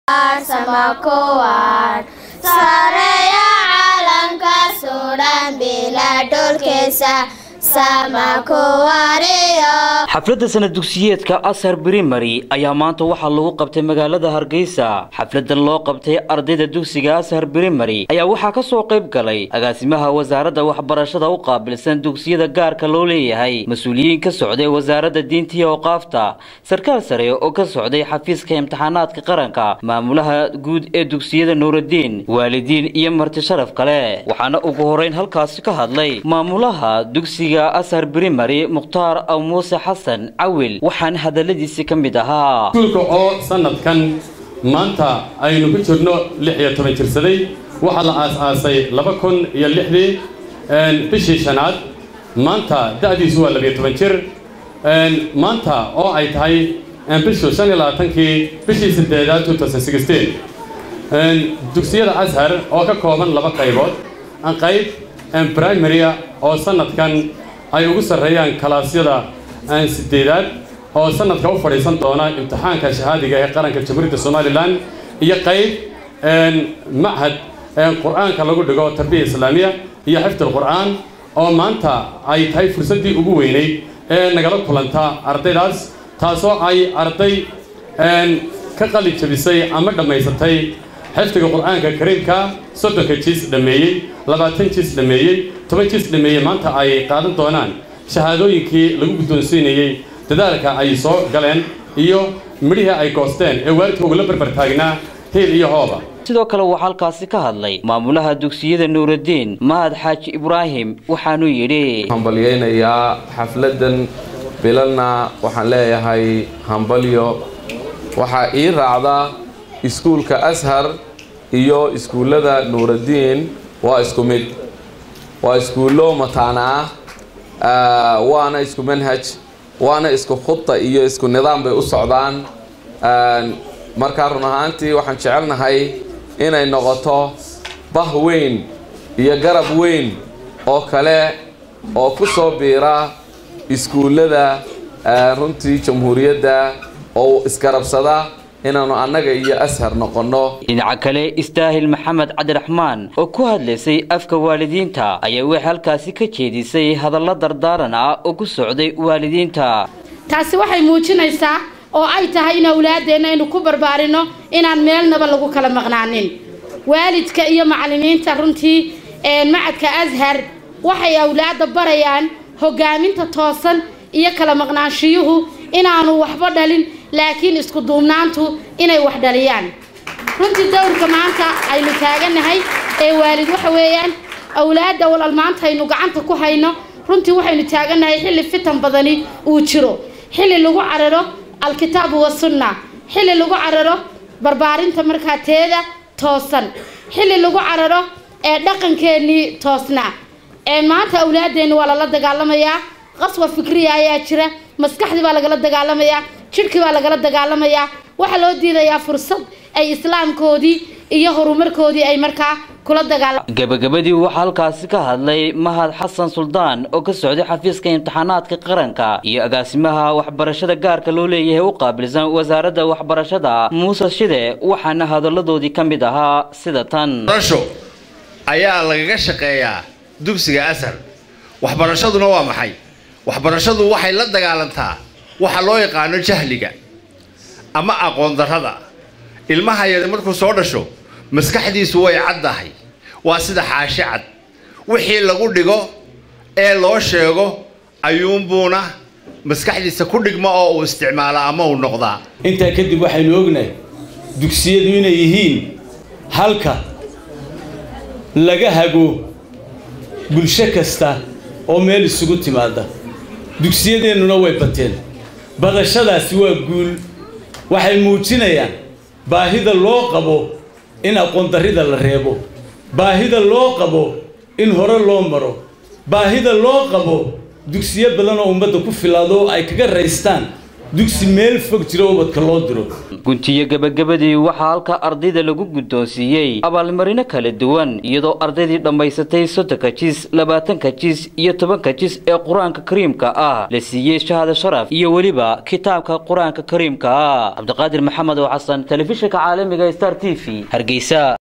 sama kuwaan sareeya caalamka suudhan bila dhulkiisa sama kuwariyo xafladda sanad dugsiyeedka ashar brimary ayaa maanta waxaa lagu qabtay magaalada hargeysa xafladan loo qabtay ardayda dugsiga ashar brimary ayaa waxaa ka soo qayb galay agaasimaha wasaaradda waxbarashada u qaabilsan dugsiyada gaarka loo leeyahay mas-uuliyiin ka socday wasaaradda diinta iyo awqaafta sarkaal sare oo ka socday xafiiska imtixaanaadka qaranka maamulaha guud ee dugsiyada nuuraddiin waalidiin iyo marti sharaf kale waxaana ugu horeyn halkaasi ka hadlay maamulaha dugsiga ashar brimary mukhtaar aw muuse xasan cawil waxaana hadaladiisi ka mid ahaa iskuulka oo sanadkan maanta aynu ku jirno lix iyo toban jirsaday waxaa la aas-aasay laba kun iyo lixdii bishii shanaad maanta da'diisu waa labiyo toban jir maanta oo ay tahay bishu shan iyo labaatankii bishii sideedaad two thousand sixteen dugsiyada ashar oo ka kooban laba qaybood qayb primarya oo sanadkan ay ugu sarreeyaan kalaasyada sideedaad oo sanadka u fadhiisan doona imtixaanka shahaadiga ee qaranka jamhuuriyadda somalilan iyo qayb machad qur-aanka lagu dhigo tarbiya islaamiya iyo xifdul qur-aan oo maanta ay tahay fursaddii ugu weyneyd ee nagala kulanta ardaydaas taasoo ay arday ka qali jabisay ama dhammaysatay xifdiga qur-aanka kariimka soddonka jiis dhammeeyey labaatan jiis dhammeeyey toban jiis dhammeeyey maanta ay qaadan doonaan shahaadooyinkii lagu guddoonsiinayey dadaalka ay soo galeen iyo midhihii ay goosteen ee waalidka ugula barbar taagnaa hiil iyo hooba sidoo kale waxaa halkaasi ka hadlay maamulaha dugsiyada nuuraddiin mahad xaaji ibraahim waxaanuu yidhi hambalyaynayaa xafladan bilalna waxaan leeyahay hambalyo waxaa ii raacda iskuulka ashar iyo iskuullada nuuraddiin waa isku mid waa iskuullo mataana ah waana isku manhaj waana isku khudda iyo isku nidaam bay u socdaan markaa run ahaantii waxaan jecelnahay inay noqoto bah weyn iyo garab weyn oo kale oo ku soo biira iskuullada runtii jamhuuriyadda oo isgarabsada inaannu annaga iyo ashar noqonno dhinaca kale istaahil maxamed cabdiraxmaan oo ku hadlaysay afka waalidiinta ayaa waxay halkaasi ka jeedisay hadallo dardaaran ah oo ku socday waalidiinta taasi waxay muujinaysaa oo ay tahay in awlaadeenna aynu ku barbaarino inaan meelnaba lagu kala maqnaanin waalidka iyo macallimiinta runtii macadka ashar waxay awlaadda barayaan hogaaminta toosan iyo kala maqnaanshiyuhu inaanu waxba dhalin laakiin isku duubnaantu inay wax dhaliyaan runtii dowrka maanta aynu taagannahay ee waalid waxa weeyaan awlaadda walal maanta aynu gacanta ku hayno runtii waxaynu taagannahay xilli fitan badani uu jiro xilli lagu cararo alkitaabu wasunna xilli lagu cararo barbaarinta markaa teeda toosan xilli lagu cararo ee dhaqankeennii toosnaa ee maanta awlaadeenni waa lala dagaalamayaa qaswa fikriya ayaa jira maskaxdii baa lagala dagaalamayaa jidhkii baa lagala dagaalamayaa waxaa loo diidayaa fursad ay islaamkoodii iyo horumarkoodii ay markaa kula dagaala gabagabadii waxaa halkaasi ka hadlay mahad xasan suldaan oo ka socday xafiiska imtixaanaadka qaranka iyo agaasimaha waxbarashada gaarka loo leeyahay u qaabilsan wasaaradda waxbarashada muuse shide waxaana hadalladoodii ka mid ahaa sida tan barasho ayaa lagaga shaqeeyaa dugsiga asar waxbarashaduna waa maxay waxbarashadu waxay la dagaalantaa waxa loo yaqaano jahliga ama aqoon darrada ilmaha yar markuu soo dhasho maskaxdiisu way caddahay waa sida xaashi cad wixii lagu dhigo ee loo sheego ayuunbuuna maskaxdiisa ku dhigma oo uu isticmaala ama uu noqdaa intaa kadib waxaynu ognahay dugsiyadu inay yihiin halka laga hago bulsho kasta oo meel isugu timaada dugsiyadeennuna way bateen badashadaasi waa guul waxay muujinayaan baahida loo qabo in aqoondarrida la reebo baahida loo qabo in hore loo maro baahida loo qabo dugsiyo badan oo ummadda ku filaado oo ay kaga raystaan dugsi meel fog jira ubadka loo diro guntiyo gebagabadii waxaa halka ardayda lagu guddoonsiiyey abaalmarino kala duwan iyadoo ardaydii dhammaysatay soddonka jis labaatanka jis iyo tobanka jis ee qur-aanka kariimka ah la siiyey shahada sharaf iyo weliba kitaabka qur-aanka kariimka ah cabdiqaadir maxamed oo xasan telefishinka caalamiga star t v hargeysa